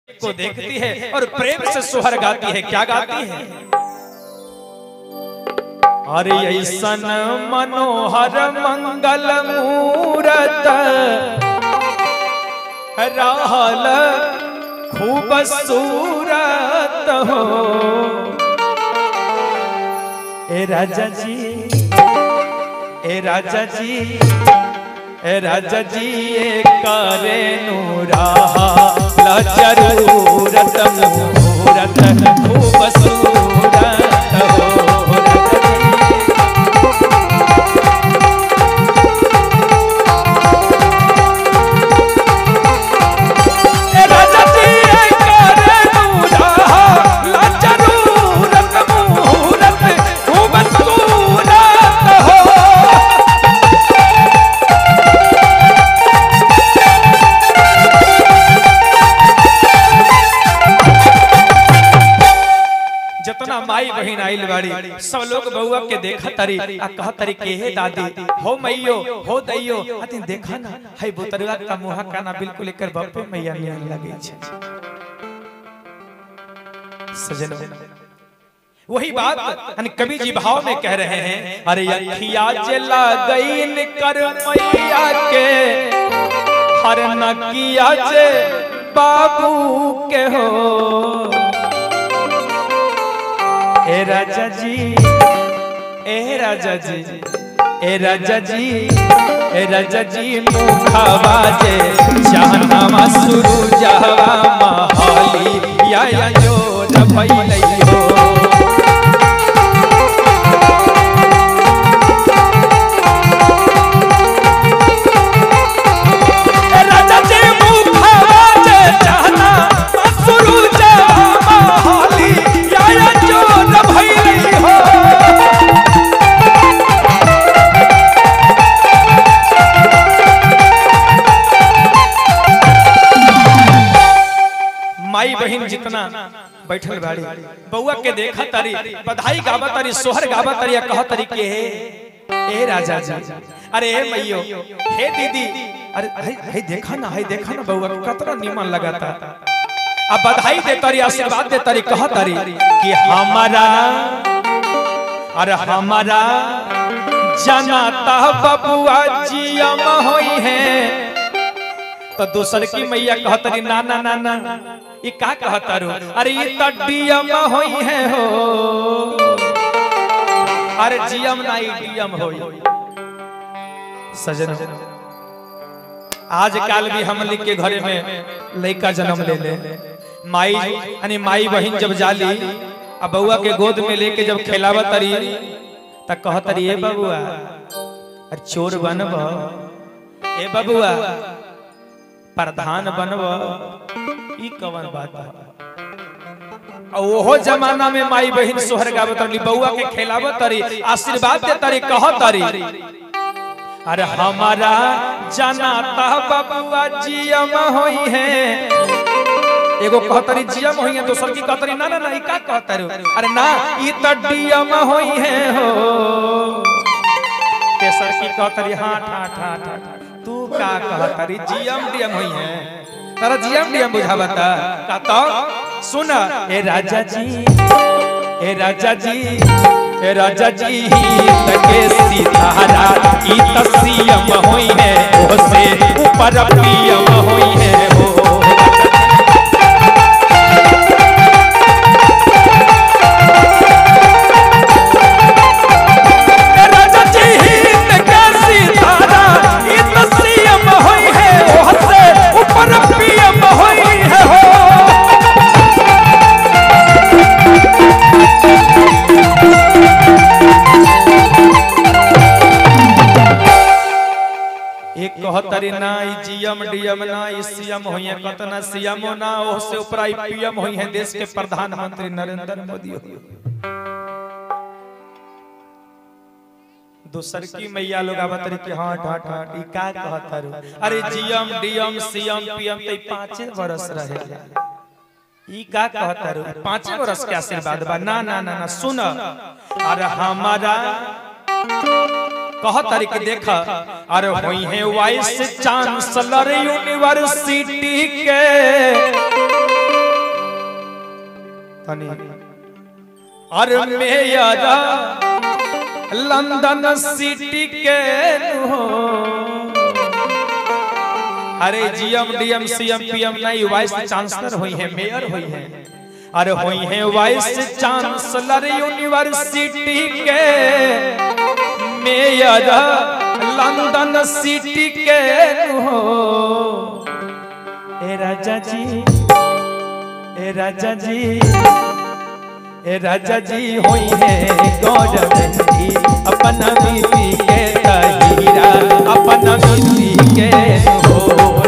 को देखती है और प्रेम से सुहर गाती है क्या गाती है अरे ऐसन मनोहर मंगल मूरत रहल खूब सूरत हो ए राजा जी ए राजा जी ए राजा जी ए करे नूरा जरूरत मुहूरत खूब सूरत हो राजा जी ए राजा जी ए करे नूरा जरूरत मुहूरत खूब सूरत हो जितना माई बहन आइल बाड़ी सब लोग बउआ के देखा तरी आ कह तरी के हे दादी हो मैयो हो दैयो अति देखा ना है बुतरवा का मुहा काना बिल्कुल एकर बप्पे मैया नियन लगे छे सजन वही बात यानी कवि जी भाव में कह रहे हैं अरे अखिया चला गईन कर मैया के हर नकिया जे बाबू के हो ए राजा जी ए राजा जी ए राजा जी ए राजा जी मुखावा जे जहनवा सुरु जहवा महली या या जो भइलै हो ए राजा जी मुखावा जे जहनवा सुरु जहवा महली या या जो भइलै हो माई बहन जितना बैठल बाड़ी बउआ के देखा तारी बधाई गावा तारी सोहर गावा तारी या कह तारी के हे ए राजा जी अरे ए मैयो हे दीदी अरे हे हे देखा ना हे देखा ना बउआ कतना निमन लगाता अब बधाई दे तारी आशीर्वाद दे तारी कह तारी कि हमारा अरे हमारा जनाता बबुआ जियम होई है तो दूसर की मैया कहतरी ना ना ना ना ये का कहतरू अरे ये तो डीएम होई है हो अरे जीएम ना ये डीएम होई सजन आजकल भी हम लिख के घरे में लड़का जन्म ले ले माई यानी माई बहन जब जाली अब बउआ के गोद में लेके जब खेलावा तरी त कहतरी ए बबुआ अरे चोर बनब ए बबुआ प्रधान बनब ई कवन बात है और ओहो जमाना में माई बहन सोहर गावत रही बउआ के खेलावत तरी आशीर्वाद दे तरी कह तरी अरे हमारा जनाता बबुआ जियम होई है एगो कहतरी जियम होई है दोसर की कहतरी ना ना ना ई का कहतरी अरे ना ई त डीएम होई है हो तेसर की कहतरी हाँ ठा ठा ठा ठा। तू का कहतरी जीएम डीएम होई है तारा जीएम डीएम बुझावता का तो सुन ए राजा जी ए राजा जी ए राजा जी तके सितारा ई त सीएम होई है ओ से ऊपर पीएम होई है हो ए राजा जी तके सितारा ई त सीएम होई है ओ से ऊपर पीएम होई है हो एक कहतरी ना ई जीएम डीएम ना ई सीएम होइए कतना सीएम ना ओ से ऊपर आई पीएम होई है देश के प्रधानमंत्री नरेंद्र मोदी हो दूसर की मैया लोग आवत रही कि हाँ ठाट ठाट ई का कहतरू अरे जीएम डीएम सीएम पीएम तो ई पांचे बरस रहे ई का कहतरू पांचे बरस के आशीर्वाद बा ना ना ना ना सुन अरे हमारा कह तारीख देख अरे हुई है वाइस चांसलर यूनिवर्सिटी के तनी अरे मेरा लंदन सिटी के हो अरे जीएम डीएम सीएम पीएम नहीं वाइस चांसलर हुई है मेयर हुई है अरे हुई है वाइस चांसलर यूनिवर्सिटी के मेयर लंदन सिटी के हो ए राजा जी ए राजा जी ए राजा जी होई है गौरव जी अपन बीती के तहीरा अपन बीती के हो